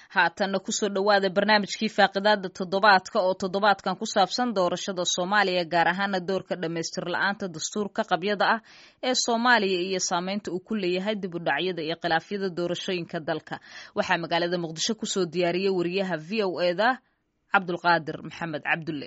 haatanna kusoo dhowaada barnaamijkii faaqidaada toddobaadka oo toddobaadkan ku saabsan doorashada soomaaliya gaar ahaana doorka dhammaystir la-aanta dastuurka qabyada ah ee soomaaliya iyo saameynta uu ku leeyahay dib u dhacyada iyo khilaafyada doorashooyinka dalka waxaa magaalada muqdisho kusoo diyaariyey wariyaha v o eda cabdulqaadir maxamed cabdulle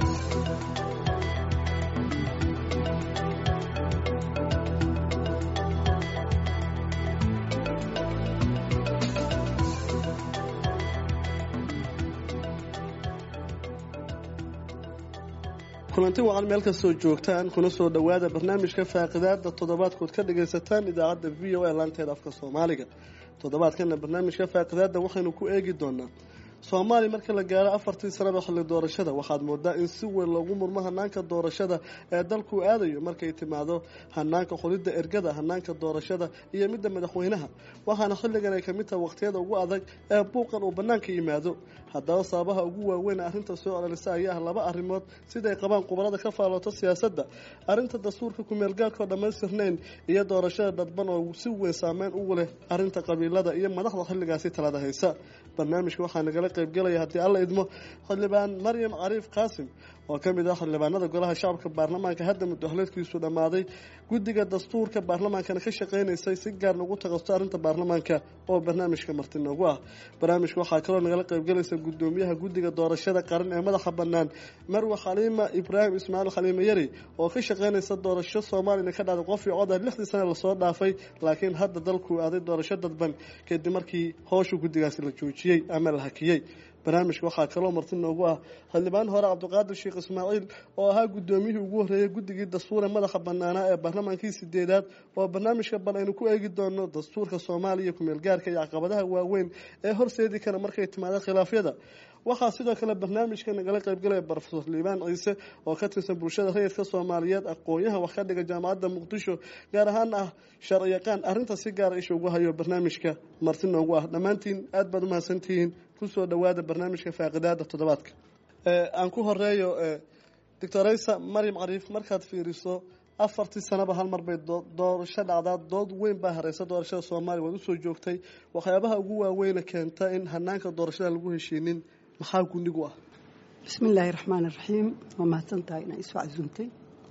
kulanti wacan meel kastoo joogtaan kuna soo dhowaada barnaamijka faaqidaada toddobaadkood ka dhagaysataan idaacadda v o a laanteeda afka soomaaliga toddobaadkana barnaamijka faaqidaada waxaynu ku eegi doonaa soomaaliya marka la gaaro afartii sanaba xilli doorashada waxaad moodaa in si weyn loogu murmo hanaanka doorashada ee dalku aadayo markay timaado hanaanka xulidda ergada hanaanka doorashada iyo midda madaxweynaha waxaana xilligan ay kamid tahay waqtiyada ugu adag ee buuqan uu bannaanka yimaado haddaba sababaha ugu waaweyn arrinta soo celelisa ayaa ah laba arrimood siday qabaan khubarada ka faallooto siyaasadda arrinta dastuurka kumeelgaarkao dhammaystirnayn iyo doorashada dadban oo si weyn saameyn ugu leh arrinta qabiilada iyo madaxda xilligaasi talada haysa barnaamijka waxaa nagala qaybgelaya haddii alla idmo xildhibaan maryam cariif qaasim oo ka mid ah xildhibaanada golaha shacabka baarlamaanka hadda muddaxleedkiisu dhammaaday guddiga dastuurka baarlamaankana ka shaqaynaysay si gaarna ugu taqasto arrinta baarlamaanka oo barnaamijka marti noogu ah barnaamijka waxaa kaloo nagala qaybgelaysa guddoomiyaha guddiga doorashada qaran ee madaxa bannaan marwe xaliima ibraahim ismaaciil xaliime yari oo ka shaqaynaysa doorasho soomaaliyana ka dhacday qof iyo cod ah lixdii sana lasoo dhaafay laakiin hadda dalku aaday doorasho dadban kadib markii howsha guddigaasi la joojiyey ama la hakiyey barnaamijka waxaa kaloo marti noogu ah xildhibaan hore cabdiqaadir sheekh ismaaciil oo ahaa guddoomiyihii ugu horreeyey guddigii dastuure madaxa bannaanaa ee baarlamaankii sideedaad oo barnaamijka bal aynu ku eegi doono dastuurka soomaaliya kumeelgaarka iyo caqabadaha waaweyn ee horseedi kara markay timaado khilaafyada waxaa sidoo kale barnaamijka nagala qaybgalaya brofesor liibaan ciise oo ka tirsan bulshada rayidka soomaaliyeed aqoon-yaha wax ka dhiga jaamacadda muqdisho gaar ahaan ah sharciyaqaan arrinta si gaara isha ugu hayo barnaamijka marti noogu ah dhammaantiin aad baad umahadsantihiin kusoo dhowaada barnaamijka faaqidaada toddobaadka aan ku horeeyo doctoraysa maryam cariif markaad fiiriso afartii sanaba hal mar bay doorasho dhacdaa dood weyn baa hareysa doorashada soomaaliya waad usoo joogtay waxyaabaha ugu waaweyna keenta in hanaanka doorashada lagu heshiinin maxaa gunigu ah bismi illaahi raxmaan iraxiim waa mahadsan tahay inaa isoo casuumtay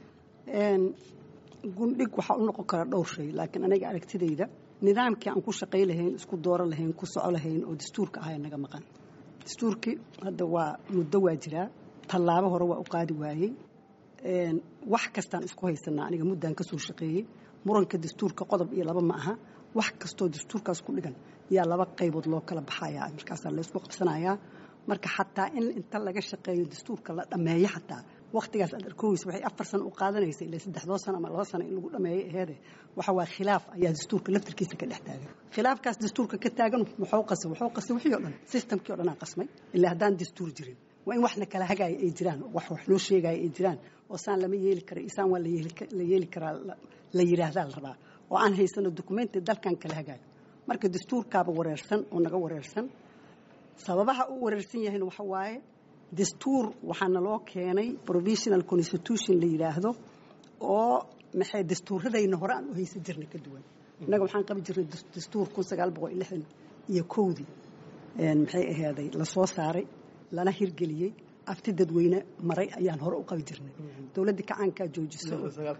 gundhig waxaa u noqon kara dhowr shay laakiin aniga aragtidayda nidaamkii aan ku shaqay lahayn isku dooro lahayn ku soco lahayn oo dastuurka ahaa naga maqan dastuurkii hadda waa muddo waa jiraa tallaabo hore waa u qaadi waayey wax kastaan isku haysanaa aniga muddaan ka soo shaqeeyey muranka dastuurka qodob iyo laba ma aha wax kastoo dastuurkaas ku dhigan yaa laba qaybood loo kala baxayaa markaasaa laysku qabsanayaa marka xataa in inta laga shaqeeyo dastuurka la dhammeeyo xataa wakhtigaas aad arkooysa waxay afar sano u qaadanaysa ilaa saddexdoo sano ama laba sano in lagu dhammeeyo aheede waxa waa khilaaf ayaa dastuurka laftarkiisa ka dhex taagan khilaafkaas dastuurka ka taagan wuxuu qasay wuxuu qasay wixii oo dhan systemkii o dhan aa qasmay ilaa haddaan dastuur jirin waa in waxna kala hagaaya ay jiraan wax wax loo sheegaya ay jiraan oo saan lama yeeli kara isaan waa la yeeli karaa la yidhaahdaa la rabaa oo aan haysano dokumenti dalkan kala hagaayo marka dastuurkaaba wareersan oo naga wareersan sababaha uu wareersan yahayna waxa waaye dastuur waxaana loo keenay provisional constitution la yidhaahdo oo maxay dastuuradayna hore aan u haysan jirnay ka duwan innaga waxaan qabi jirnay dastuur kun sagaal boqol iyo lixdan iyo kowdii maxay ahaaday lasoo saaray lana hirgeliyey afti dadweyne maray ayaan hore u qabi jirnay dowladdii kacaankaa joojiso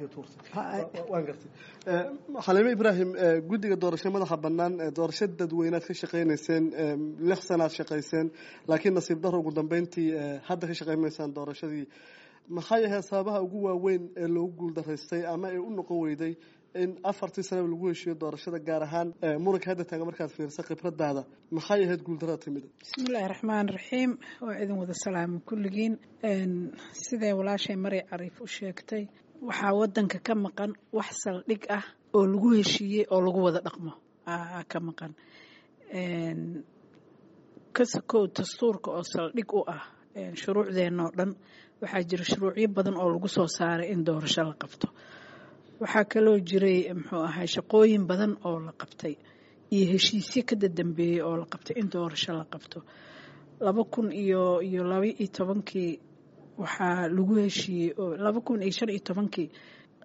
xaliime ibraahim guddiga doorasho madaxa bannaan doorasho dadweynead ka shaqaynayseen lix sanaad shaqayseen laakiin nasiib daro ugu dambeyntii hadda ka shaqaynaysaan doorashadii maxay ahayd sababaha ugu waaweyn ee loogu guuldaraystay ama ee u noqon weyday in afartii sanaba lagu heshiiyo doorashada gaar ahaan muranka hadda taaga markaad fiirisa khibradaada maxay ahayd guuldarada timida bismiillaahi raxmaan raxiim waa idin wada salaamo kulligiin siday walaashay maray cariif u sheegtay waxaa wadanka ka maqan wax saldhig ah oo lagu heshiiyey oo lagu wada dhaqmo ka maqan kasakow dastuurka oo saldhig u ah shuruucdeenna oo dhan waxaa jira shuruucyo badan oo lagu soo saaray in doorasho la qabto waxaa kaloo jiray muxuu ahay shaqooyin badan oo la qabtay iyo heshiisyo ka dadambeeyey oo la qabtay in doorasho la qabto laba kun iyo iyo laba iyo tobankii waxaa lagu heshiiyey oo laba kun iyo shan iyo tobankii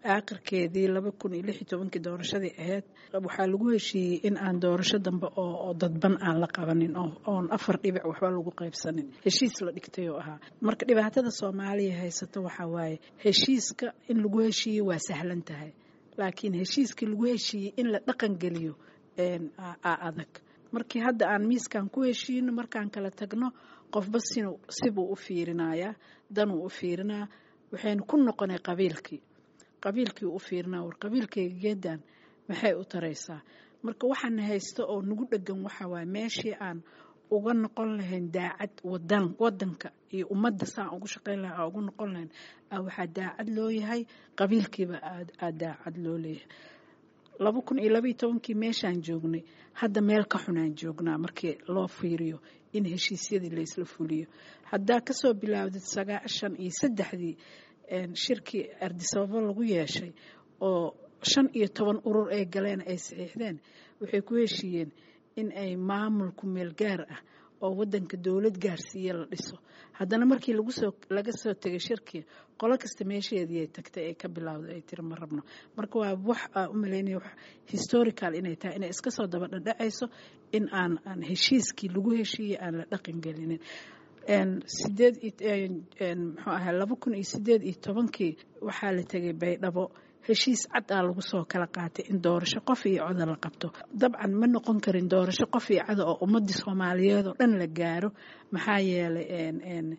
aakhirkeedii laba kun iyo lix iyo tobankii doorashadii ahayd waxaa lagu heshiiyey in aan doorasho dambe oo dadban aan la qabanin oon afar dhibic waxba lagu qaybsanin heshiis la dhigtay oo ahaa marka dhibaatada soomaaliya haysato waxaa waaye heshiiska in lagu heshiiyey waa sahlan tahay laakiin heshiiskii lagu heshiiyey in la dhaqan geliyo aa adag markii hadda aan miiskan ku heshiino markaan kala tagno qofba sibuu u fiirinayaa danuu u fiirinaa waxaynu ku noqonay qabiilkii qabiilkii u fiirinaa war qabiilkayga geedan maxay u taraysaa marka waxaana haysto oo nagu dhegan waxa waaye meeshii aan uga noqon lahayn daacad wadan wadanka iyo ummadda saan ugu shaqayn laha aa ugu noqon lahayn waxaa daacad loo yahay qabiilkiiba aa daacad loo leeyahay laba kun iyo labaiyo tobankii meeshaan joognay hadda meel ka xunaan joognaa markii loo fiiriyo in heshiisyadii laysla fuliyo haddaa kasoo bilaawdid sagaashan iyo saddexdii shirkii ardisababo lagu yeeshay oo shan iyo toban urur ay galeen ay saxiixdeen waxay ku heshiiyeen in ay maamulku meel gaar ah oo wadanka dowlad gaarsiiya la dhiso haddana markii lagusoo laga soo tegay shirkii qolo kasta meesheedii ay tagtay ay ka bilowday ay tiri ma rabno marka waa wax aa u malaynaya wax historical inay tahay inay iska soo daba dhadhacayso in aan aan heshiiskii lagu heshiiyey aan la dhaqan gelinin sideed muxuu ahaa laba kun iyo sideed iyo tobankii waxaa la tegay baydhabo heshiis cad aa lagu soo kala qaatay in doorasho qof iyo coda la qabto dabcan ma noqon karin doorasho qof iyo cada oo ummadii soomaaliyeed oo dhan la gaaro maxaa yeelay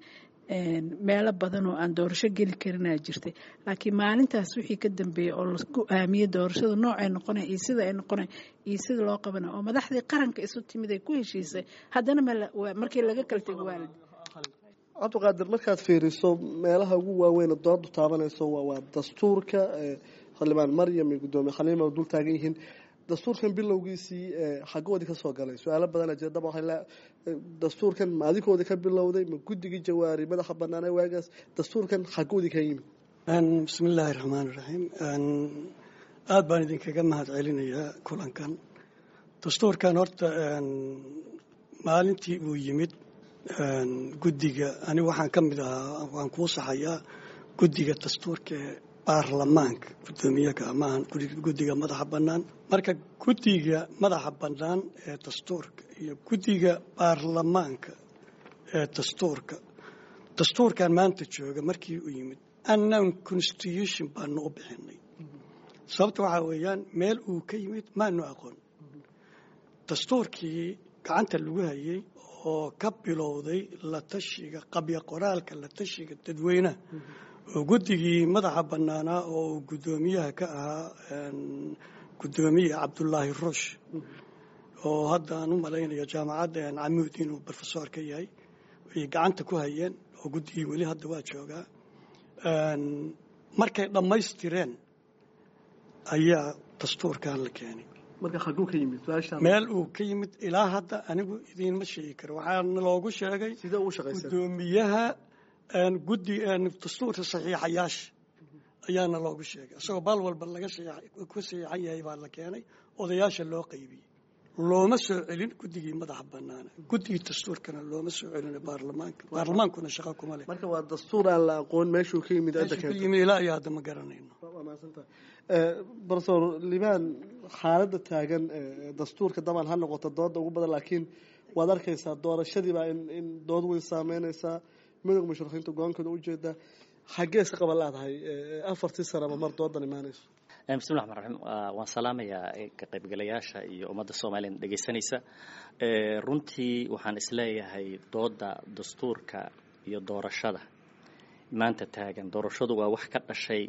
meelo badan oo aan doorasho geli karinaa jirtay laakiin maalintaas wixii ka dambeeyey oo lagu aamiyey doorashada noocay noqona iyo sida ay noqona iyo sida loo qabana oo madaxdii qaranka isu timid ay ku heshiisay haddana markii laga kala tego waalid cabdiqaadir markaad fiiriso meelaha ugu waaweyn doodu taabanayso waa dastuurka xildhibaan maryam iyo gudoomiye khaliima dul taagan yihiin dastuurkan bilowgiisii xagoodii kasoo galay su-aalo badana jira daba waa dastuurkan ma adikoodii ka bilowday ma guddigii jawaari madaxa banaana waagaas dastuurkan xagoodii ka yimid bismi illaahi raxmaan iraxiim aada baan idinkaga mahad celinayaa kulankan dastuurkan horta maalintii uu yimid guddiga ani waxaan ka mid ahaa waan kuu saxayaa guddiga dastuurka ee baarlamaanka guddoomiyaha maahan guddiga madaxa bannaan marka guddiga madaxa bannaan ee dastuurka iyo guddiga baarlamaanka ee dastuurka dastuurkan maanta jooga markii uu yimid annan constitution baanu u bixinay sababta waxaa weeyaan meel uu ka yimid maanu aqoon dastuurkii gacanta lagu hayay oo ka bilowday la tashiga qabya qoraalka la tashiga dadweynaha oo guddigii madaxa bannaanaa oo uu guddoomiyaha ka ahaa guddoomiye cabdullaahi ruush oo hadda aan u malaynayo jaamacadda camuud inuu brofesor ka yahay ay gacanta ku hayeen oo guddigii weli hadda waa joogaa markay dhammaystireen ayaa dastuurkan la keenay meel uu ka yimid ilaa hadda anigu idiinma sheegi karo waxaana loogu sheegay guddoomiyaha guddi dastuurka saxiixayaasha ayaana loogu sheegay isagoo baal walba laga ku saxiixan yahay baa la keenay odayaasha loo qaybiyey looma soo celin guddigii madaxa banaana guddigii dastuurkana looma soo celin baarlamaanka baarlamaankuna shaqo kuma leh marka waa dastuur aan la aqoon meeshuu ka yimid ka yimid ilaa iyo hadda ma garanayno brofesor liban xaaladda taagan dastuurka daban ha noqoto dooda ugu badan laakiin waad arkaysaa doorashadiibaa in dood weyn saameynaysaa midowga musharaxiinta go-aankooda ujeedaa xaggee iska qaban laadahay afartii sanaba mar doodan imaanayso bismillahi raxmaan raxiim waan salaamayaa ka qaybgalayaasha iyo ummadda soomaaliya dhegaysanaysa runtii waxaan isleeyahay dooda dastuurka iyo doorashada maanta taagan doorashadu waa wax ka dhashay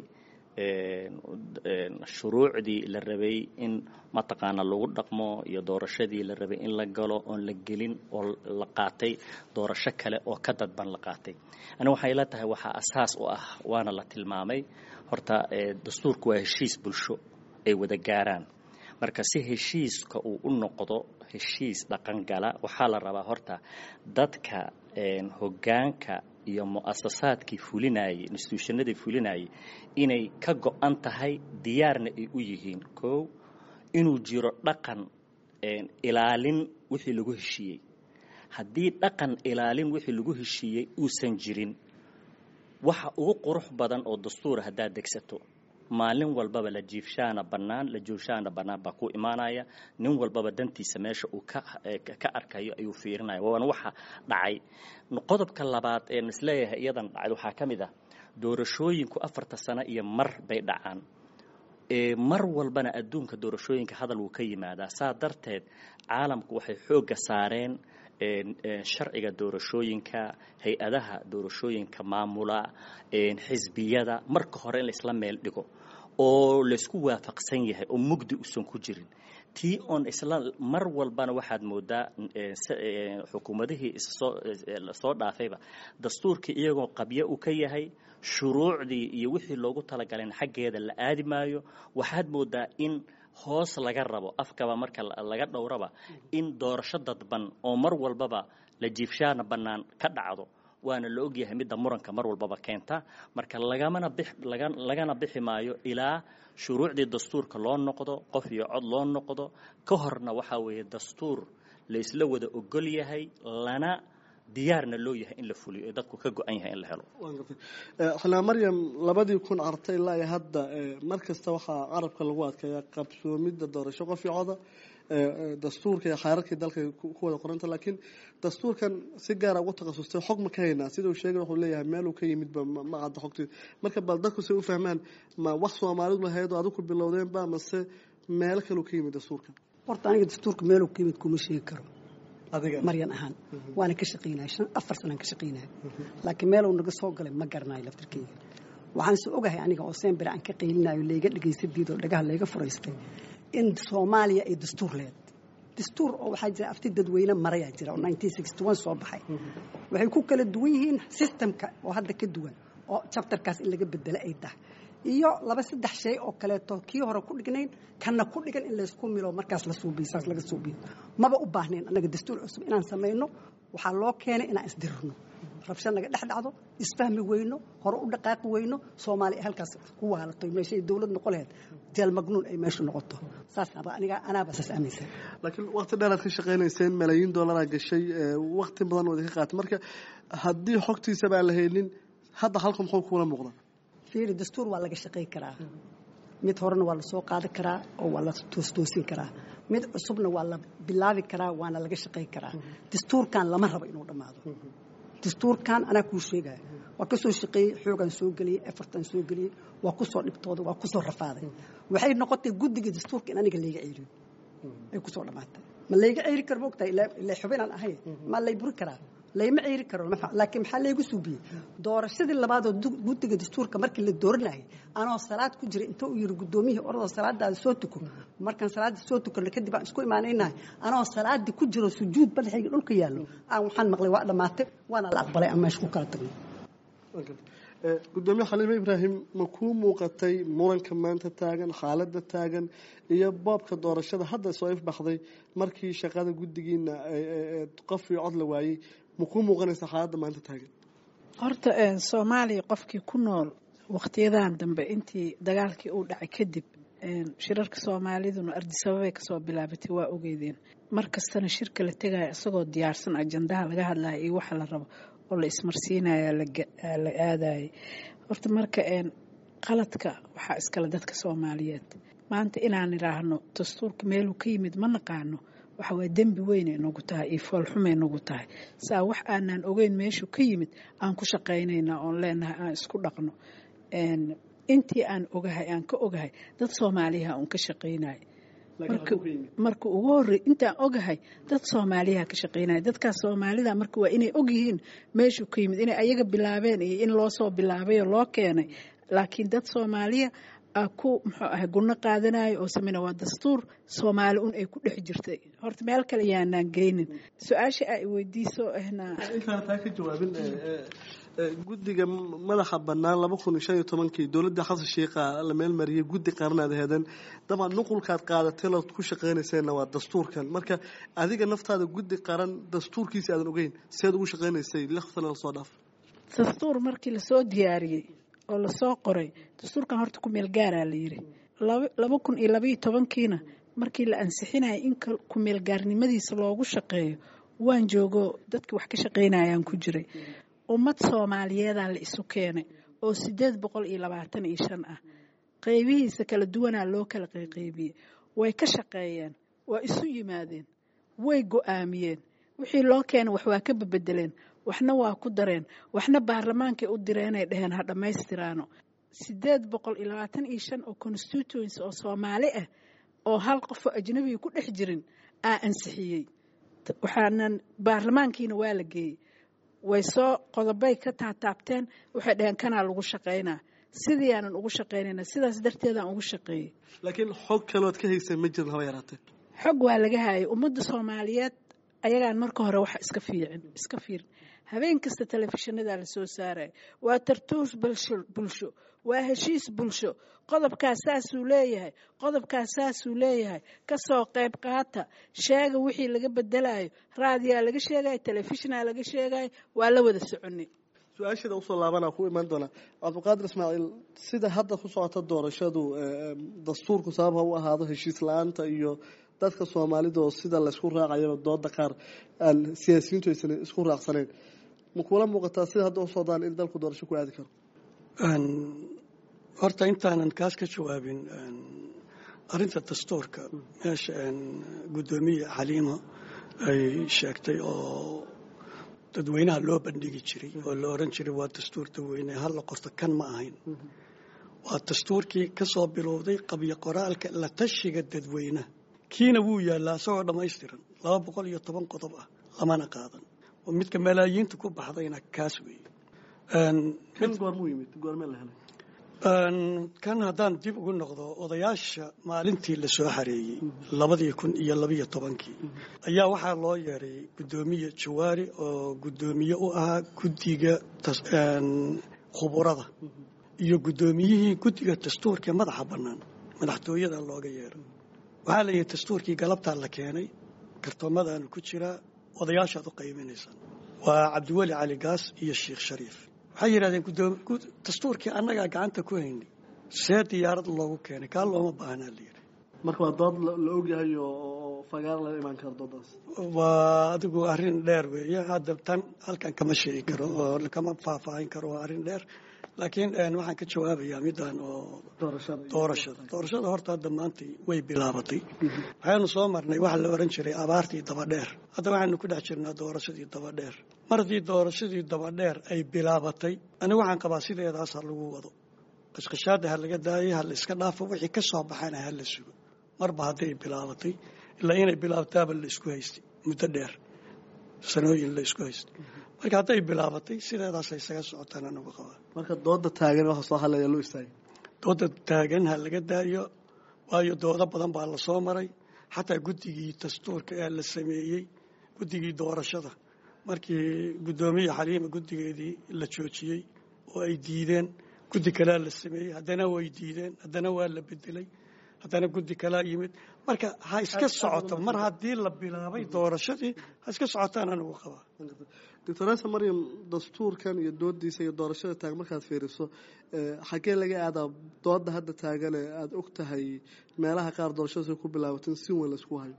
shuruucdii la rabay in mataqaana lagu dhaqmo iyo doorashadii la rabay in la galo oon la gelin oo la qaatay doorasho kale oo ka dadban la qaatay ani waxay la tahay waxaa asaas u ah waana la tilmaamay horta dastuurku waa heshiis bulsho ay wada gaaraan marka si heshiiska uu u noqdo heshiis dhaqangala waxaa la rabaa horta dadka hoggaanka iyo mu'asasaadkii fulinayay instituushannadii fulinayay inay ka go-an tahay diyaarna ay u yihiin kow inuu jiro dhaqan ilaalin wixii lagu heshiiyey haddii dhaqan ilaalin wixii lagu heshiiyey uusan jirin waxa ugu qurux badan oo dastuura haddaad degsato maalin walbaba la jiifshaana bannaan la jooshaana bannaan baa ku imaanaya nin walbaba dantiisa meesha uu ka ka arkayo ayuu fiirinaya waana waxa dhacay qodobka labaad ee isleeyahay iyadan dhacay waxaa ka mid ah doorashooyinku afarta sano iyo mar bay dhacaan mar walbana adduunka doorashooyinka hadal wuu ka yimaadaa saa darteed caalamku waxay xoogga saareen sharciga doorashooyinka hay-adaha doorashooyinka maamula xisbiyada marka hore in laisla meel dhigo oo laysku waafaqsan yahay oo mugdi usan ku jirin tii oon isla mar walbana waxaad moodaa xukuumadihii issoo dhaafayba dastuurkii iyagoo qabyo uu ka yahay shuruucdii iyo wixii loogu talagalayna xaggeeda la aadi maayo waxaad moodaa in hoos laga rabo afkaba marka laga dhowraba in doorasho dadban oo mar walbaba la jiifshaana bannaan ka dhacdo waana la ogyahay midda muranka mar walbaba keenta marka lagamana bix lagana bixi maayo ilaa shuruucdii dastuurka loo noqdo qof iyo cod loo noqdo ka horna waxaa weeye dastuur la isla wada ogol yahay lana diyaarna loo yahay in la fuliyo ee dadku ka go-an yahay in la helo xanaa maryam labadii kun artay ilaa iyo hadda mar kasta waxaa carabka lagu adkeeyaa qabsoomidda doorasho qof iyo coda dastuurka iyo xeerarkii dalka ku wada qoranta laakiin dastuurkan si gaara ugu takhasustay xog ma ka haynaa sida uu sheegay wuxuu leeyahay meeluu ka yimidba ma cadda xogtii marka bal dadku say u fahmaan ma wax soomaalidu lahayd oo adigu bilowdeenba mase meel kaluu ka yimid dastuurkan horta aniga dastuurka meeluu ka yimid kuma sheegi karo maryan ahaan waana ka shaqaynaya afar sanaan ka shaqaynaya laakiin meeluu naga soo galay ma garanayo laftarkeyga waxaan se ogahay aniga oo sembere aan ka qaylinayo layga dhagaysadiid oo dhagaha layga furaystay in soomaaliya ay dastuur leed dastuur oo waxaa jira afti dadweyne marayaa jira oo soo baxay waxay ku kala duwan yihiin systemka oo hadda ka duwan oo jabtarkaas in laga bedelo ay tahay iyo laba saddex shay oo kaleeto kii hore ku dhignayn kanna ku dhigan in laysku milo markaas la suubiyo saas laga suubiyo maba u baahnayn annaga dastuur cusub inaan samayno waxaa loo keenay inaan isdirirno rabsho naga dhex dhacdo isfahmi weyno hore u dhaqaaqi weyno soomaaliya halkaas ku waalato meeshay dowlad noqon lahayd jeel magnuun ay meeshu noqoto saas aniga anaaba saas aaminsan laakiin waqti dheeraad ka shaqaynayseen malaayiin dollaraa gashay waqti badan oo idinka qaatay marka haddii xogtiisaba aan la haynin hadda halka muxuu kuula muuqda fiiri dastuur waa laga shaqay karaa mid horena waa lasoo qaadi karaa oo waa la toostoosin karaa mid cusubna waa la bilaabi karaa waana laga shaqay karaa dastuurkan lama rabo inuu dhammaado dastuurkan anaa kuu sheegaya waa ka soo shaqeeyey xoogaan soo geliyey efartan soo geliyey waa ku soo dhibtooday waa ku soo rafaaday waxay noqotay guddiga dastuurka in aniga layga ceeriyo ay ku soo dhammaatay ma layga ceeri karo moogtahay ila xubinaan ahay ma lay buri karaa layma ceeri karo laakiin maxaa laygu suubiyey doorashadii labaadoo guddiga dastuurka markii la dooranayay anoo salaad ku jira inta uu yiri guddoomiyihii oradoo salaadaada soo tuko markaan salaada soo tukano kadib aan isku imaanaynahay anoo salaadii ku jiro sujuud badaxayga dhulka yaallo aan waxaan maqlay waa dhammaatay waana la aqbalay aan meesha ku kala tagno gudoomiye xaliime ibraahim ma kuu muuqatay muranka maanta taagan xaaladda taagan iyo boobka doorashada hadda soo ifbaxday markii shaqada guddigiina qof iyo cod la waayey ma kuu muuqanaysa xaaladda maanta taagan horta soomaaliya qofkii ku nool wakhtiyadan dambe intii dagaalkii uu dhacay kadib shirarka soomaaliduna ardisababay kasoo bilaabatay waa ogeydeen mar kastana shirka la tegaya isagoo diyaarsan ajandaha laga hadlaya iyo waxa la rabo oo la ismarsiinaya la aadayay horta marka qaladka waxaa iskale dadka soomaaliyeed maanta inaan idhaahno dastuurka meeluu ka yimid ma naqaano waxa waa dembi weynay nagu tahay iyo foolxumay nagu tahay saa wax aanaan ogeyn meeshuu ka yimid aan ku shaqaynaynaa oon leenahay aan isku dhaqno intii aan ogahay aan ka ogahay dad soomaaliyaha uun ka shaqaynaya marka ugu horey intaan ogahay dad soomaaliyaha ka shaqaynaya dadkaas soomaalida marka waa inay ogyihiin meeshuu ka yimid inay ayaga bilaabeen iyo in loo soo bilaabayoo loo keenay laakiin dad soomaaliya ku muxuu ahay gunno qaadanayo oo sameyna waa dastuur soomaali un ay ku dhex jirtay horta meel kale yaanaan geynin su-aasha ay weydiiso intaan taa ka jawaabin guddiga madaxa bannaan laba kun iyo shan iyo tobankii dowladda xasan sheikha la meelmariyay guddi qaranaad heedeen dabcan nuqulkaad qaadatay lood ku shaqaynayseenna waa dastuurkan marka adiga naftaada guddi qaran dastuurkiisa aadan ogeyn seed ugu shaqaynaysay lix sano lasoo dhaaf dastuur markii lasoo diyaariyey oo lasoo qoray dastuurkan horta ku meel gaaraa la yidhi laba kun iyo labaiyo tobankiina markii la ansixinaya in ku meel gaarnimadiisa loogu shaqeeyo waan joogo dadkii wax ka shaqaynayaan ku jiray ummad soomaaliyeedaa la isu keenay oo sideed boqol iyo labaatan iyo shan ah qaybihiisa kala duwanaa loo kala qayqaybiyey way ka shaqeeyeen waa isu yimaadeen way go-aamiyeen wixii loo keena wax waa ka bebedeleen waxna waa ku dareen waxna baarlamaankay u direenay dheheen ha dhammaystiraano sideed boqol iyo labaatan iyo shan oo constituency oo soomaali ah oo hal qofoo ajnabiga ku dhex jirin aa ansixiyey waxaanan baarlamaankiina waa la geeyey way soo qodobay ka taataabteen waxay dheheen kanaa lagu shaqaynaa sidii aanan ugu shaqaynayna sidaas darteedaan ugu shaqeeyey laakiin xog kalood ka haysa ma jirin haba yaraatee xog waa laga hayay ummadda soomaaliyeed ayagaan marka hore wax iska fiicin iska fiirin habeen kasta telefishinada la soo saaraya waa tartuus bulsho waa heshiis bulsho qodobkaas saasuu leeyahay qodobkaas saasuu leeyahay kasoo qayb qaata sheega wixii laga bedelayo raadiyaa laga sheegayo telefishinaa laga sheegayo waa la wada soconay su-aasheeda usoo laabana ku imaan doonaa cabdiqaadir ismaaciil sida hadda ku socota doorashadu dastuurku sabab ha u ahaado heshiis la-aanta iyo dadka soomaalida oo sida laysku raacayaba dooda qaar aan siyaasiyiintu aysan isku raacsaneyn ma kuula muuqataa sida hadda u socdaan in dalku doorasho ku aadi karo horta intaanan kaas ka jawaabin arinta dastuurka meesha guddoomiye xaliimo ay sheegtay oo dadweynaha loo bandhigi jiray oo la oran jiray waa dastuur dadweyne hala qorto kan ma ahayn waa dastuurkii ka soo bilowday qabyo qoraalka la tashiga dadweynaha kiina wuu yaallaa isagoo dhammaystiran laba boqol iyo toban qodob ah lamana qaadan oo midka malaayiinta ku baxdayna kaas weeye kan goormuu yimid goormee la helay kan haddaan dib ugu noqdo odayaasha maalintii la soo xareeyey labadii kun iyo labiyo tobankii ayaa waxaa loo yeeray guddoomiye jawaari oo guddoomiye u ahaa guddiga khuburada iyo guddoomiyihii guddiga dastuurka madaxa bannaan madaxtooyada looga yeeray waxaa la yidhi dastuurkii galabtaa la keenay kartoomadaanu ku jiraa odayaashaad u qaybinaysaan waa cabdiweli cali gaas iyo sheikh shariif waxay yidhahdeen dastuurkii annagaa gacanta ku haynay see diyaarad loogu keenay kaa looma baahnaa la yidhi marka waa dood la ogyahay oo fagaar laga imaan karo doodaas waa adigu arrin dheer weeye hadda tan halkan kama sheegi karo oo kama faahfaahin karo waa arrin dheer laakiin waxaan ka jawaabayaa midaan oo doorashada doorashada horta hadda maanta way bilaabatay waxaynu soo marnay waxa la oran jiray abaartii dabadheer hadda waxaynu ku dhex jirnaa doorashadii dabadheer mar haddii doorashadii dabadheer ay bilaabatay aniga waxaan qabaa sideedaas ha lagu wado qashqashaada ha laga daayay ha la iska dhaafo wixii ka soo baxana ha la sugo marba hadday bilaabatay ilaa inay bilaabtaaba la isku haystay muddo dheer sanooyin la isku haystay marka hadday bilaabatay sideedaas isaga socotaan anagu qabaa marka dooda taagan waxa soo hadlaya loo istaagay dooda taagan ha laga daayo waayo doodo badan baa lasoo maray xataa guddigii dastuurka ee la sameeyey guddigii doorashada markii guddoomiye xaliima guddigeedii la joojiyey oo ay diideen guddi kalea la sameeyey haddana way diideen haddana waa la bedelay haddana guddi kalaa yimid marka ha iska socoto mar haddii la bilaabay doorashadii ha iska socotaan anigu qabaa doctoresa maryam dastuurkan iyo doodiisa iyo doorashada taagan markaad fiiriso xaggee laga aadaa dooda hadda taagane aada og tahay meelaha qaar doorashadaas ku bilaabatin si weyn laisku hayo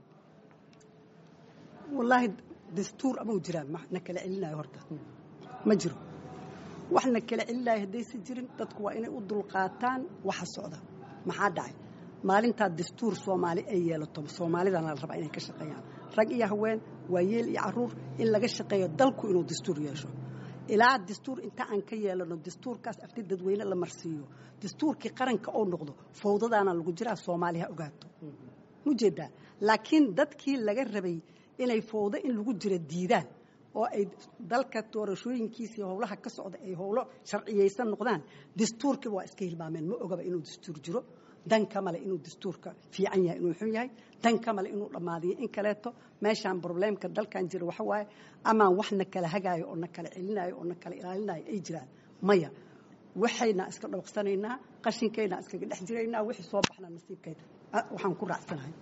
wallaahi dastuur ama u jiraan na kala celinayo horta ma jiro wax na kala celinayo haddaysa jirin dadku waa inay u dulqaataan waxa socda maxaa dhacay maalintaa dastuur soomaali ay yeelato soomaalidana la rabaa inay ka shaqeeyaan rag iyo haween waayeel iyo caruur in laga shaqeeyo dalku inuu dastuur yeesho ilaa dastuur inta aan ka yeelano dastuurkaas afti dadweyne la marsiiyo dastuurkii qaranka oo noqdo fawdadaana lagu jiraa soomaaliha ogaato mujeedaa laakiin dadkii laga rabay inay fawdo in lagu jiro diidaan oo ay dalka doorashooyinkiisii howlaha ka socda ay howlo sharciyeysan noqdaan dastuurkiiba waa iska hilmaameen ma ogaba inuu dastuur jiro dan ka male inuu dastuurka fiican yahay inuu xun yahay dan ka male inuu dhammaadiyo in kaleeto meeshaan probleemka dalkan jira waxa waaye amaan wax na kala hagaayo oo na kala celinayo oo na kala ilaalinayo ay jiraan maya waxayna iska dhawaqsanaynaa qashinkayna iskaga dhex jiraynaa wixii soo baxna nasiibkayda waxaan ku raacsanahay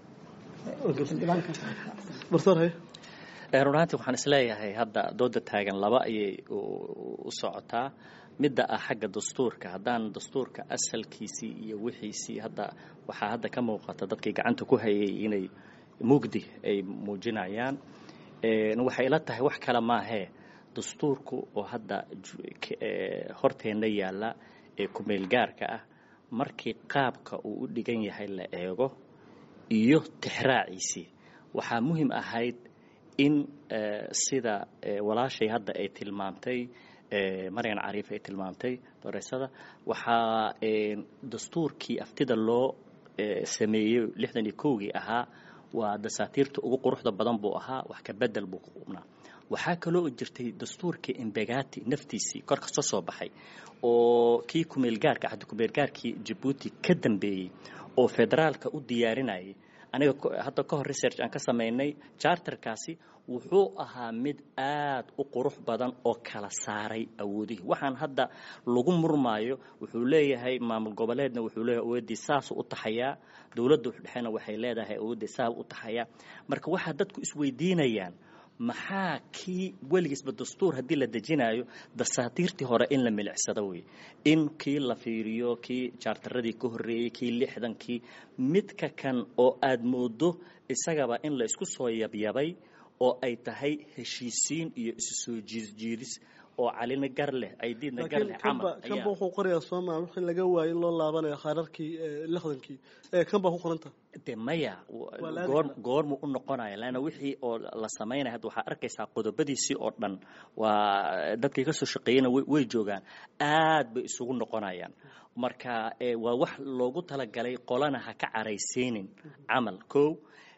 run ahaantii waxaan isleeyahay hadda dooda taagan laba ayay u socotaa midda ah xagga dastuurka haddaan dastuurka asalkiisii iyo wixiisii hadda waxaa hadda ka muuqata dadkii gacanta ku hayay inay mugdi ay muujinayaan waxay ila tahay wax kale maahee dastuurku oo hadda horteenna yaalla ee kumeel gaarka ah markii qaabka uu u dhigan yahay la eego iyo tixraaciisii waxaa muhiim ahayd in sida walaashay hadda ay tilmaamtay maryan cariif ay tilmaamtay doreysada waxaa dastuurkii aftida loo sameeyey lixdan iyo kowgii ahaa waa dasaatiirta ugu quruxda badan buu ahaa wax ka bedel buu ku qubnaa waxaa kaloo jirtay dastuurkii imbegati naftiisii kor kasoo soo baxay oo kii kumeelgaarka axdi kumeelgaarkii jabuuti ka dambeeyey oo federaalka u diyaarinayay aniga hadda ka hor research aan ka samaynay charterkaasi wuxuu ahaa mid aad u qurux badan oo kala saaray awoodihii waxaan hadda lagu murmaayo wuxuu leeyahay maamul goboleedna wuxuu leeyahay awooddii saasuu u taxayaa dowladda dhexena waxay leedahay awooddii saa u taxayaa marka waxaa dadku isweydiinayaan maxaa kii weligiisba dastuur haddii la dejinayo dasaatiirtii hore in la milicsado wey in kii la fiiriyo kii jaartaradii ka horreeyey kii lixdankii midka kan oo aad moodo isagaba in la isku soo yabyabay oo ay tahay heshiisiin iyo isu soo jiidjiidis oo calina gar leh aydiidna gar leh camal kanba wuxuu qorayaa sooma wixii laga waayay in loo laabanayo khaararkii lixdankii kan baa ku qoranta de maya goor goormuu u noqonaya leanna wixii oo la samaynaya hadda waxaa arkaysaa qodobadiisii oo dhan waa dadkii ka soo shaqeeyena way joogaan aad bay isugu noqonayaan marka waa wax loogu talagalay qolana ha ka caraysiinin camal kow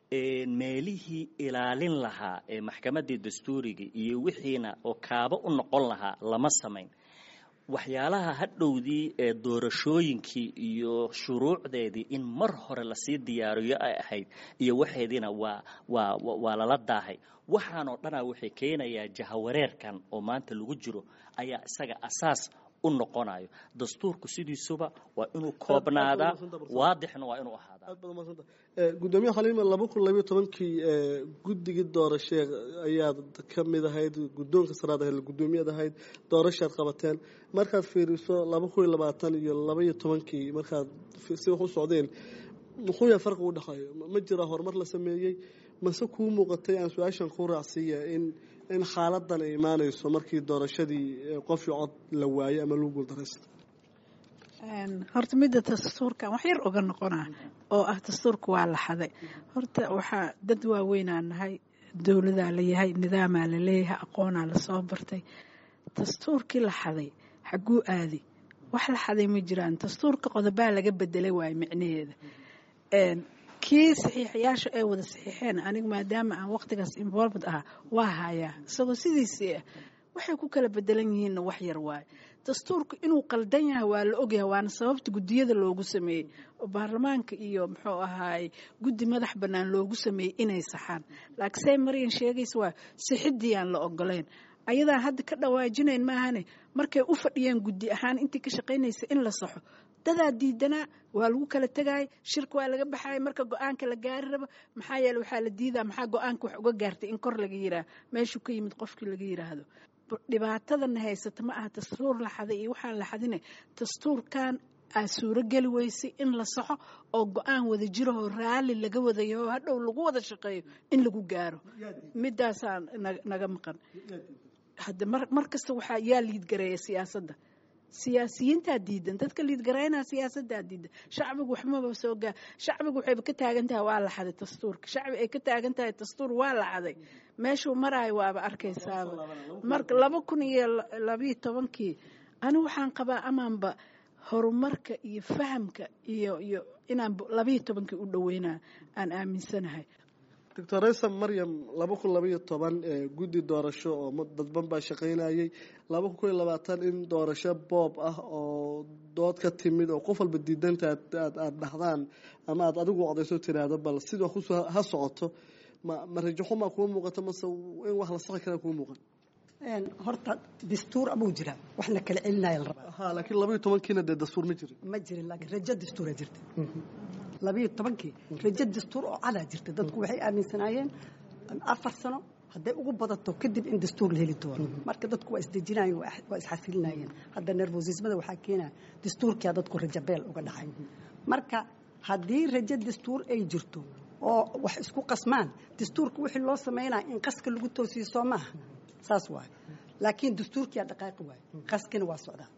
meelihii ilaalin lahaa ee maxkamaddii dastuuriga iyo wixiina oo kaabo u noqon lahaa lama samayn waxyaalaha hadhowdii ee doorashooyinkii iyo shuruucdeedii in mar hore lasii diyaariyo ay ahayd iyo waxeediina waa waa waa lala daahay waxaanoo dhanaa waxay keenayaa jahawareerkan oo maanta lagu jiro ayaa isaga asaas u noqonayo dastuurku sidiisuba waa inuu koobnaadaa waadixna waa inuu ahaadaa gudoomiye xaliima laba kun labayo tobankii guddigii doorashee ayaad ka mid ahayd guddoonka saraad ahayd guddoomiyaad ahayd doorashaad qabateen markaad fiiriso laba kun iyo labaatan iyo labaiyo tobankii markaad si wax u socdeen muxuu yahay farqi u dhexeeyo ma jira horumar la sameeyey mase kuu muuqatay aan su-aashan kuu raacsiiya in in xaaladan ay imaanayso markii doorashadii qofii cod la waayey ama lagu guuldaraysta horta midda dastuurkan wax yar oga noqonaa oo ah dastuurka waa la xaday horta waxaa dad waaweynaa nahay dowladaa layahay nidaamaa la leeyahay aqoonaa lasoo bartay dastuurkii la xaday xaguu aadi wax la xaday ma jiraan dastuurka qodobaa laga bedelay waayo micnaheeda kii saxiixayaasha ay wada saxiixeen anigu maadaama aan waqtigaas involved ah waa hayaa isagoo sidiisii ah waxay ku kala bedelan yihiinna wax yar waayo dastuurku inuu qaldan yahay waa la ogyahay waana sababta guddiyada loogu sameeyey oo baarlamaanka iyo muxuu ahaay guddi madax bannaan loogu sameeyey inay saxaan laakiin say maryan sheegaysa waa sixidii aan la ogolayn ayadaan hadda ka dhawaajinayn maahane markay u fadhiyeen guddi ahaan intii ka shaqaynaysa in la saxo dadaa diidanaa waa lagu kala tegayay shirka waa laga baxaya marka go-aanka la gaari rabo maxaa yeele waxaa la diidaa maxaa go-aanka wax uga gaartay in kor laga yiraah meeshuu ka yimid qofkii laga yiraahdo dhibaatadana haysata ma aha dastuur la xaday iyo waxaan la xadina dastuurkan aa suuro geli weysay in la saxo oo go-aan wada jirahoo raalli laga wadayo oo hadhow lagu wada shaqeeyo in lagu gaaro midaasaa naga maqan hadda mar kasta waxaa yaa liidgareeya siyaasadda siyaasiyiintaa diidan dadka liidgaraynaa siyaasadaa diidan shacbigu waxmaba soo gaa shacbigu waxayba ka taagan tahay waa la xaday dastuurka shacbi ay ka taagan tahay dastuur waa la xaday meeshuu maraayo waaba arkaysaaba marka laba kun iyo labayo tobankii ani waxaan qabaa amaanba horumarka iyo fahamka iyo iyo inaan labayo tobankii u dhaweynaa aan aaminsanahay doctor raysa maryam laba kun labaiyo toban guddi doorasho oo dadban baa shaqaynayay laba kun koiyo labaatan in doorasho boob ah oo dood ka timid oo qof walba diidanta aada dhahdaan ama aada adigu codayso tiraahdo bal sida wax kusoo ha socoto ma ma rajaxumaa kuwa muuqato mase in wax la saqi karaa kuwa muuqan horta dastuur abuu jira waxna kala celinaya la rabaa ha laakiin labaiyo tobankiina dee dastuur ma jirin ma jirin laakiin rajo dastuuraa jirta labayo tobankii rajo dastuur oo cadaa jirta dadku waxay aaminsanaayeen afar sano hadday ugu badato kadib in dastuur la heli doono marka dadku waa isdejinayeen waa isxasilinayeen hadda nervosismada waxaa keenaya dastuurkia dadku rajo beel uga dhacay marka haddii rajo dastuur ay jirto oo wax isku qasmaan dastuurka wixii loo sameynaya in qaska lagu toosiyo soo maaha saas waayo laakiin dastuurkiyaa dhaqaaqi waayo qaskina waa socdaa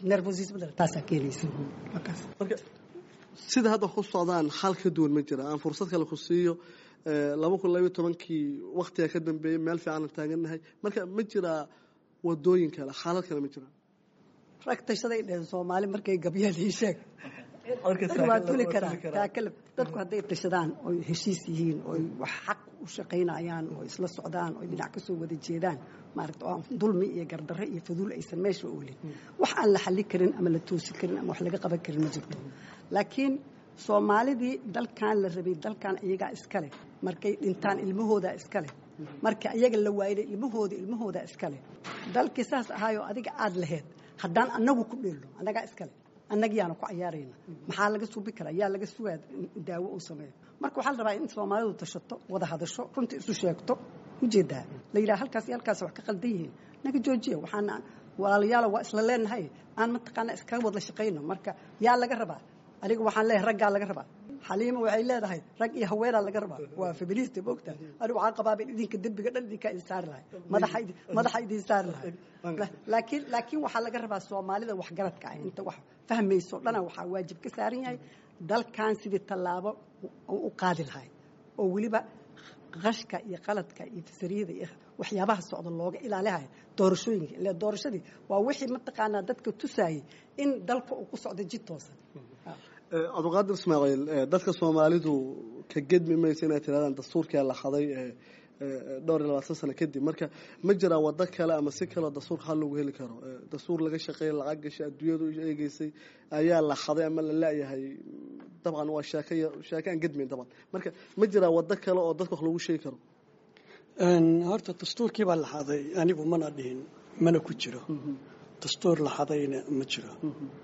nervosismada taasaa keenaysa markaas marka sida hadda ku socdaan xal ka duwan ma jira aan fursad kale ku siiyo laba kun labayo tobankii waktiga ka dambeeyey meel fiican aan taagannahay marka ma jiraa wadooyin kale xaalad kale ma jiraan rag tashaday dheheen soomaali markay gabyaan ii sheeg waa tuli karaa taakalab dadku hadday tashadaan oy heshiis yihiin oy wax xaq u shaqaynayaan oo isla socdaan oy dhinac kasoo wada jeedaan maaragta oo aan dulmi iyo gardarre iyo faduul aysan meesha oolin wax aan la xallin karin ama la toosi karin ama wax laga qaban karin ma jirto laakiin soomaalidii dalkan la rabay dalkan iyagaa iskale markay dhintaan ilmahoodaa iskale marka iyaga la waayday ilmahooda ilmahoodaa iskale dalkii saas ahaayoo adiga aada laheyd haddaan annagu ku dheelno annagaa iskale annagiyaana ku cayaarayna maxaa laga suubi karaa yaa laga sugaa daawo uu sameeyo marka waxaa la rabaa in soomaalidu tashato wada hadasho runta isu sheegto ujeedaa la yidhaha halkaas iyo halkaas wax ka qaldan yihiin naga joojiya waxaana walaalayaalo waa isla leenahay aan mataqaana iskaga wada shaqayno marka yaa laga rabaa aniga waxaan leeyahay raggaa laga rabaa xaliima waxay leedahay rag iyo haweenaa laga rabaa waa feminista moogta anigu waxaan qabaaba idinka dembiga dhan idinkaa idin saari lahay madaxa madaxa idin saari lahay laakiin laakiin waxaa laga rabaa soomaalida waxgaradka ah inta wax fahmayso dhana waxaa waajib ka saaran yahay dalkan sidii tallaabo u qaadi lahay oo weliba qashka iyo qaladka iyo fasariyada iyo waxyaabaha socda looga ilaalihayo doorashooyinka ile doorashadii waa wixii mataqaanaa dadka tusaayay in dalka uu ku socdo jid toosan cabdiqaadir ismaaciil dadka soomaalidu ka gedmi maysa inay tirahdaan dastuurkaa la haday dhowr iyo labaatan sano kadib marka ma jiraa wado kale ama si kaleo dastuurka hal lagu heli karo dastuur laga shaqeeya lacag gashay adduunyadu eegeysay ayaa la haday ama la laayahay dabcan waa sheeke sheeke aan gedmayn dabcan marka ma jiraa wado kale oo dadka wax lagu sheegi karo horta dastuurkii baa la haday anigu mana dhihin mana ku jiro dastuur la hadayna ma jiro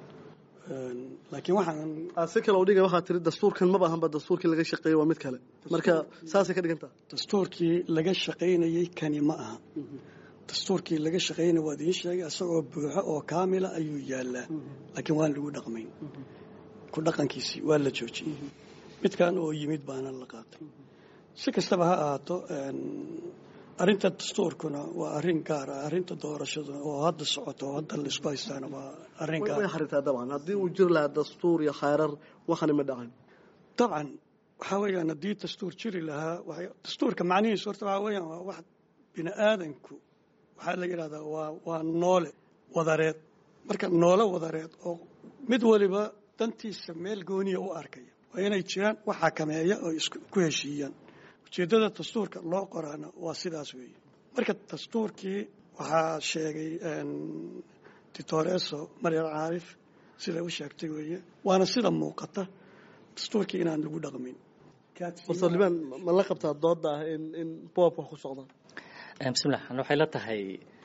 laakiin waxaan si kale udhiga waxaa tiri dastuurkan maba ahanba dastuurkii laga shaqeeyey waa mid kale marka saasay ka dhigantaa dastuurkii laga shaqaynayey kani ma aha dastuurkii laga shaqaynaya waa idiin sheegay isagoo buuxo oo kaamila ayuu yaalaa laakiin waan lagu dhaqmayn ku dhaqankiisii waa la joojiyey midkan oo yimid baana la qaatay si kastaba ha ahaato arrinta dastuurkuna waa arrin gaar ah arrinta doorashaduna oo hadda socoto oo hadda la isku haystaana waa arrin gaar way xariirtaa dabcan haddii uu jiri lahaa dastuur iyo khayrar waxani ma dhacan dabcan waxaa weeyaan haddii dastuur jiri lahaa dastuurka macnihiisu horta waxaa weeyaan waa wax bini aadanku waxaa la yidhahdaa waa waa noole wadareed marka noole wadareed oo mid waliba dantiisa meel gooniya u arkaya waa inay jiraan wax xakameeya oo isku heshiiyaan ujeeddada dastuurka loo qoraana waa sidaas weeye marka dastuurkii waxaa sheegay dictoreso maryal caarif siday u sheegtay weeye waana sida muuqata dastuurkii inaan lagu dhaqmin liban ma la qabtaa dooda ah in in boobka wax ku socdaan bismillah waxay la tahay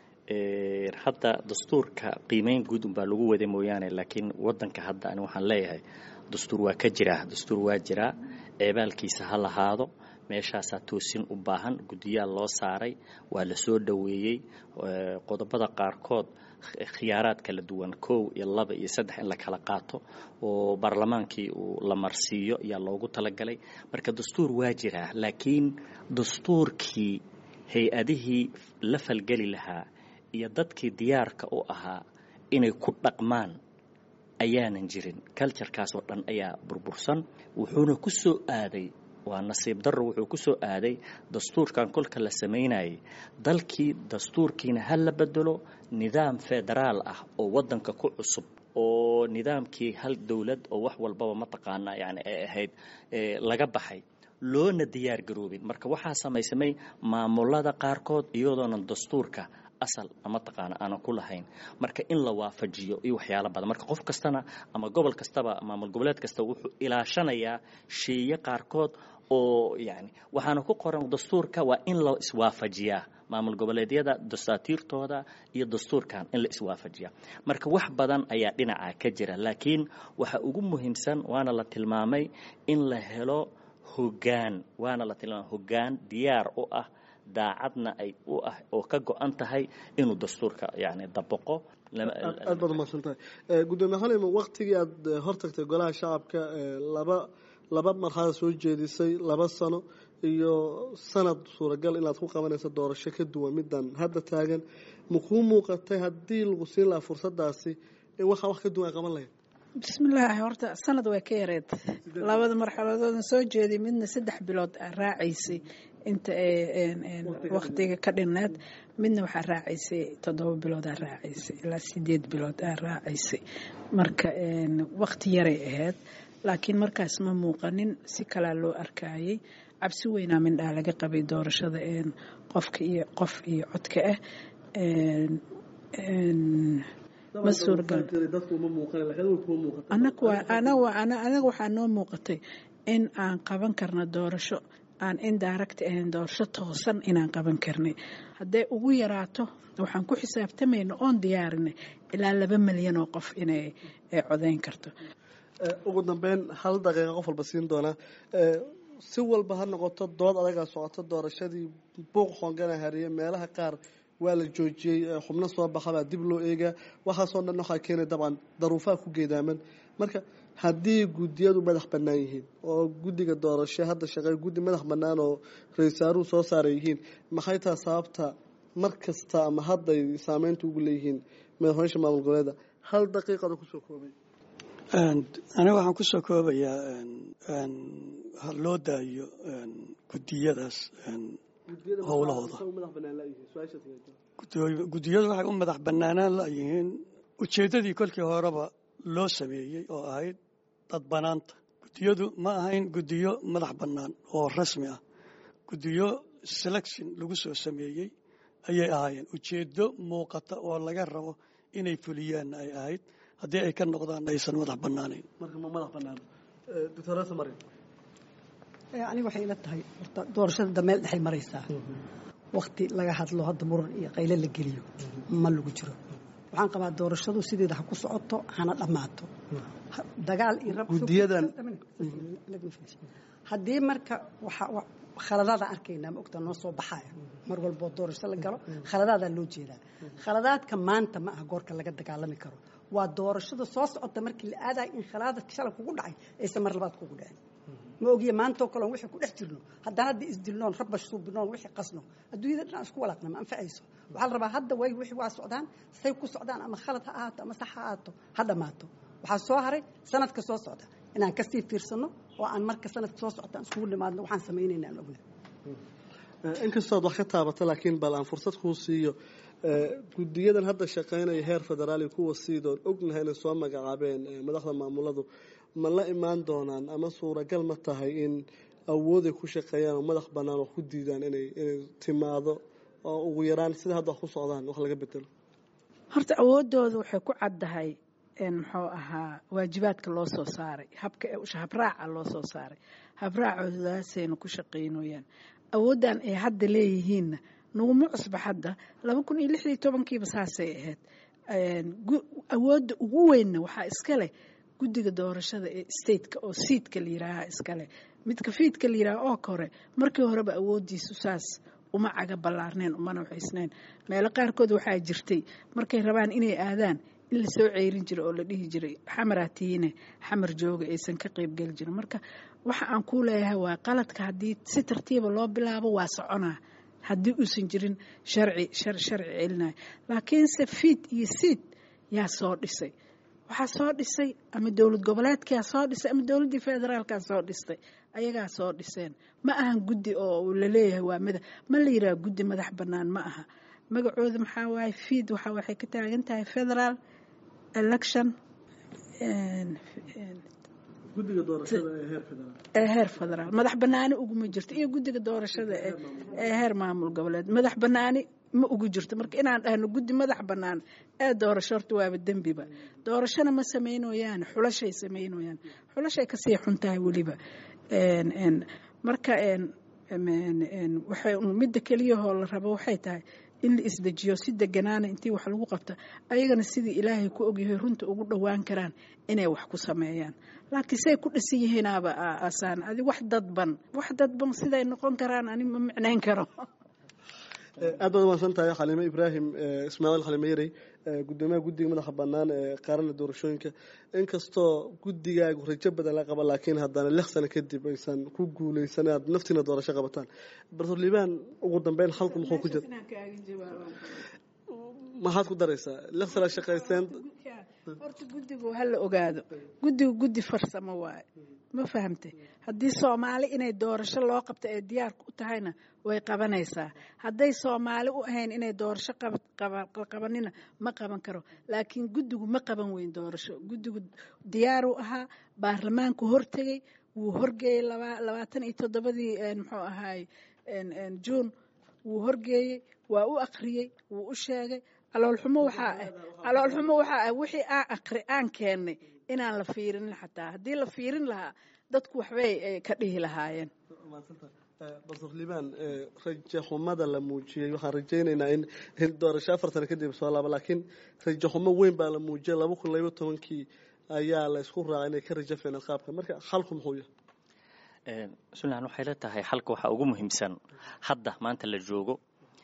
hadda dastuurka qiimeyn guud unbaa lagu wada mooyaane laakiin wadanka hadda ani waxaan leeyahay dastuur waa ka jiraa dastuur waa jiraa ceebaalkiisa ha lahaado meeshaasaa toosin u baahan guddiyaal loo saaray waa la soo dhoweeyey qodobada qaarkood khiyaaraad kala duwan kow iyo laba iyo saddex in la kala qaato oo baarlamaankii uu la marsiiyo ayaa loogu talagalay marka dastuur waa jiraa laakiin dastuurkii hay-adihii la falgeli lahaa iyo dadkii diyaarka u ahaa inay ku dhaqmaan ayaanan jirin culturkaas oo dhan ayaa burbursan wuxuuna ku soo aaday waa nasiib darro wuxuu ku soo aaday dastuurkan kolka la samaynayay dalkii dastuurkiina ha la bedelo nidaam federaal ah oo waddanka ku cusub oo nidaamkii hal dowlad oo wax walbaba mataqaanaa yani ay ahayd laga baxay loona diyaar garoobin marka waxaa samaysamay maamulada qaarkood iyadoonan dastuurka asal mataqaana aanan ku lahayn marka in la waafajiyo iyo waxyaalo badan marka qof kastana ama gobol kastaba maamul goboleed kasta wuxuu ilaashanayaa sheeye qaarkood oo yani waxaana ku qoran dastuurka waa in la iswaafajiyaa maamul goboleedyada dastaatiirtooda iyo dastuurkan in la iswaafajiyaa marka wax badan ayaa dhinaca ka jira laakiin waxa ugu muhiimsan waana la tilmaamay in la helo hogaan waana la tilmaamay hogaan diyaar u ah daacadna ay u ah oo ka go-an tahay inuu dastuurka yani dabaqo aad baad umaqsan tahay gudoomiye xalim waktigii aad hortagtay golaha shacabka laba laba marxalad soo jeedisay laba sano iyo sanad suuragal inaad ku qabanayso doorasho ka duwan midan hadda taagan makuu muuqatay haddii lagu siin lahaa fursadaasi in waxaa wax ka duwan ay qaban lahayd bismillaahi horta sanad way ka yareed labada marxaladoodan soo jeeday midna saddex bilood aa raacaysay inta waktiga ka dhineed midna waxaa raacaysay toddoba bilood aa raacaysay ilaa sideed bilood aa raacaysay marka wakti yaray ahayd laakiin markaas ma muuqanin si kalaa loo arkayay cabsi weynaa mindhaa laga qabay doorashada qofka iyo qof iyo codka ah ma suuragal anaga waxaa noo muuqatay in aan qaban karno doorasho aan indirect ahayn doorasho toosan inaan qaban karnay hadday ugu yaraato waxaan ku xisaabtamayna oon diyaarinay ilaa laba milyan oo qof inay codayn karto ugu dambeyn hal daqiiqa qof walba siin doonaa si walba ha noqoto dood adagaa socoto doorashadii buuq xoongana hariye meelaha qaar waa la joojiyey xubno soo baxabaa dib loo eegaa waxaasoo dhan waxaa keenay dabcan daruufaha ku geedaaman marka haddii guddiyadu madax bannaan yihiin oo guddiga doorasho hadda shaqey guddi madax bannaan oo ra-iisaaruhu soo saaray yihiin maxay taha sababta mar kasta ama hadday saameynta ugu leeyihiin madaxweysha maamul goboleeda hal daqiiqada kusoo koobay aniga waxaan kusoo koobayaa ha loo daayo guddiyadaas howlahooda guddiyadu waxay u madax bannaanaan layihiin ujeeddadii kolkii horeba loo sameeyey oo ahayd dad bannaanta guddiyadu ma ahayn guddiyo madax bannaan oo rasmi ah guddiyo selection lagu soo sameeyey ayay ahaayeen ujeeddo muuqata oo laga rabo inay fuliyaanna ay ahayd haddii ay ka noqdaan aysan madax bannaanayn aniga waxay ila tahay horta doorashada dameel dhexay maraysaa wakti laga hadlo hadda muran iyo qayle la geliyo ma lagu jiro waxaan qabaa doorashadu sideeda ha ku socoto hana dhammaato dagaal iyo guddiyadan haddii marka khaladaadaan arkaynaa ma ogtaa noo soo baxaya mar walboo doorasho la galo khaladaadaa loo jeedaa khaladaadka maanta ma aha goorka laga dagaalami karo waa doorashada soo socota markii la aadayo in khalaadadka shalay kugu dhacay aysan mar labaad kugu dhicin ma ogiye maantoo kaleon wixii ku dhex jirno haddana haddii isdilnoon rabash suubinoon wixii qasno adduunyada dhan isku walaaqna ma anfacayso waxaa la rabaa hadda way wixii waa socdaan say ku socdaan ama khalad ha ahaato ama sax ha ahaato ha dhammaato waxaa soo haray sanadka soo socda inaan kasii fiirsano oo aan marka sanadka soo socda aan iskugu nimaadno waxaan samaynayna aan ogna inkastood wax ka taabato laakiin bal aan fursad kuu siiyo guddiyadan hadda shaqaynaya heer federaali kuwa siidoon ognahay inay soo magacaabeen madaxda maamuladu ma la imaan doonaan ama suuragal ma tahay in awooday ku shaqeeyaan oo madax bannaan wax ku diidaan inay inay timaado oo ugu yaraan sida hadda wax ku socdaan wax laga bedelo horta awooddooda waxay ku caddahay muxuu ahaa waajibaadka loo soo saaray habka habraaca loo soo saaray habraacodaasayna ku shaqaynooyaan awooddan ay hadda leeyihiinna naguma cusba hadda laba kun iyo lix iyo tobankiiba saasay ahayd awoodda ugu weynna waxaa iska leh guddiga doorashada ee stateka oo siidka la yiraaha iskale midka fiidka la yiraha oo kore markii horeba awooddiisu saas uma caga ballaarneen umana waxaysnayn meelo qaarkood waxaa jirtay markay rabaan inay aadaan in lasoo ceyrin jiray oo la dhihi jiray xamaraatiine xamar jooga aysan ka qeybgeli jirin marka waxa aan kuu leeyahay waa qaladka haddii si tartiiba loo bilaabo waa soconaa haddii uusan jirin sharci sharci celinayo laakiinse fiid iyo siid yaa soo dhisay waxaa soo dhisay ama dowlad goboleedkaa soo dhisay ama dowladdii federaalkaa soo dhistay ayagaa soo dhiseen ma ahan guddi oo laleeyahay waa mada ma la yiraha guddi madax bannaan ma aha magacooda maxaa waaye fiid waxa waxay ka taagan tahay federal election guddiga doorashada ee heer federaal ee heer federaal madax bannaani uguma jirto iyo guddiga doorashada ee heer maamul goboleed madax bannaani ma ugu jirto marka inaan dhahno guddi madax bannaan ee doorasho horta waaba dembiba doorashona ma samaynoyaan xulashay samaynoyaan xulashay kasii xun tahay weliba marka waxay midda keliyahoo la rabo waxay tahay in la isdejiyo si deganaana intii wax lagu qabta ayagana sidii ilaahay ku ogyahay runta ugu dhowaan karaan inay wax ku sameeyaan laakiin say ku dhisan yihiinaaba asaan adi wax dadban wax dadban siday noqon karaan ani ma micnayn karo aad baad umaadsan tahay xaliime ibraahim ismaaciil xaliime yarey gudoomiyaha guddiga madaxa bannaan ee qaarana doorashooyinka inkastoo guddigaagu rajo badan la qaba laakiin haddana lix sano kadib aysan ku guuleysan aad naftiina doorasho qabataan bartor liibaan ugu dambeyn halku muxuu ku jira maxaad ku daraysaa lix sana shaqaysteen horta guddigu ha la ogaado guddigu guddi farsamo waaye ma fahamtay haddii soomaali inay doorasho loo qabto ee diyaar u tahayna way qabanaysaa hadday soomaali u ahayn inay doorasho qabanina ma qaban karo laakiin guddigu ma qaban weyn doorasho guddigu diyaaruu ahaa baarlamaanku hortegey wuu horgeeyey labaatan iyo toddobadii muxuu ahaay juun wuu horgeeyey waa u akriyey wuu u sheegay caloolxumo waxaa ah caloolxumo waxaa ah wixii aan akri aan keennay inaan la fiirinin xataa haddii la fiirin lahaa dadku waxbay ka dhihi lahaayeen basur liibaan raje xumada la muujiyey waxaan rajaynaynaa in doorasho afartan kadib soo laaba laakiin raje xumo weyn baa la muujiyay laba kun laba tobankii ayaa la isku raacay inay ka rajo feeneen qaabka marka xalku muxuu yahay sunlan waxay la tahay xalka waxaa ugu muhiimsan hadda maanta la joogo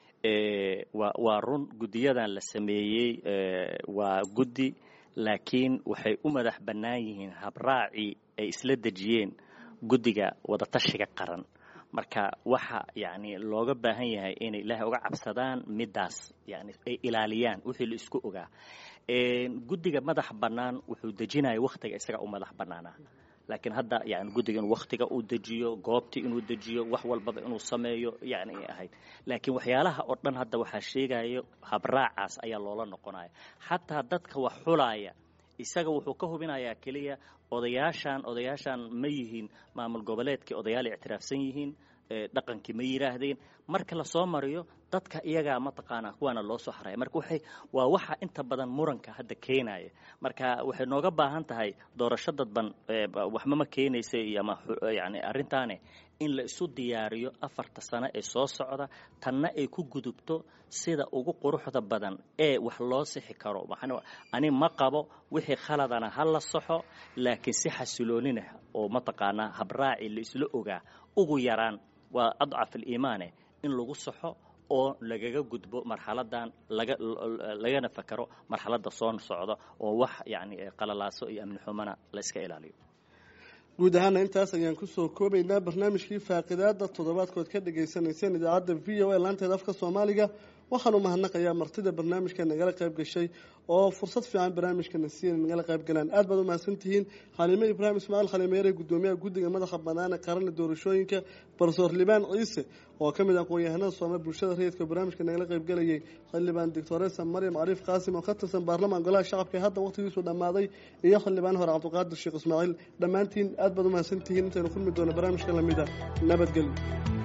wa waa run guddiyadan la sameeyey waa guddi laakiin waxay u madax bannaan yihiin habraacii ay isla dejiyeen guddiga wadatashiga qaran marka waxa yani looga baahan yahay inay ilaahay uga cabsadaan midaas yani ay ilaaliyaan wixii la isku ogaa guddiga madax bannaan wuxuu dejinaya wakhtiga isaga u madax bannaanaa laakiin hadda yani guddiga inuu wakhtiga uu dejiyo goobtii inuu dejiyo wax walbaba inuu sameeyo yani ay ahayd laakiin waxyaalaha oo dhan hadda waxaa sheegayo habraacaas ayaa loola noqonaya xataa dadka wax xulaaya isaga wuxuu ka hubinayaa keliya odayaashan odayaashan ma yihiin maamul goboleedkii odayaal ictiraafsan yihiin dhaqankii ma yidhaahdeen marka lasoo mariyo dadka iyagaa mataqaanaa kuwaana loo soo xaraya marka waxay waa waxa inta badan muranka hadda keenaya marka waxay nooga baahan tahay doorasho dadban waxmama keenaysa iyo ama yani arrintaane in la isu diyaariyo afarta sano ee soo socda tanna ay ku gudubto sida ugu quruxda badan ee wax loo sixi karo ani ma qabo wixii khaladana ha la saxo laakiin si xasiloonina oo mataqaanaa habraaci la isla ogaa ugu yaraan waa adcaf aliimaane in lagu saxo oo lagaga gudbo marxaladan laga lagana fakaro marxaladda soo socda oo wax yani qalalaaso iyo amni xumana la iska ilaaliyo guud ahaana intaas ayaan kusoo koobaynaa barnaamijkii faaqidaada toddobaadkood ka dhagaysanayseen idaacadda v o a laanteeda afka soomaaliga waxaanu mahadnaqayaa martida barnaamijka nagala qayb gashay oo fursad fiican barnaamijkana siiya nagala qayb galaan aad baad u mahadsantihiin xaliime ibraahim ismaaciil khalimeere gudoomiyaha guddiga madaxa banaana qaranka doorashooyinka barsoor libaan ciise oo ka mid ah aqoon-yahanada soomali bulshada rayidka barnaamijka nagala qaybgalayay xildhibaan doctoresa maryam cariif qaasim oo ka tirsan baarlamaan golaha shacabka ee hadda waqtigiisu dhammaaday iyo xildhibaan hore cabdiqaadir sheekh ismaaciil dhammaantiin aad baad u mahadsantihiin intaynu kulmi doono barnaamijka lamida nabadgelyo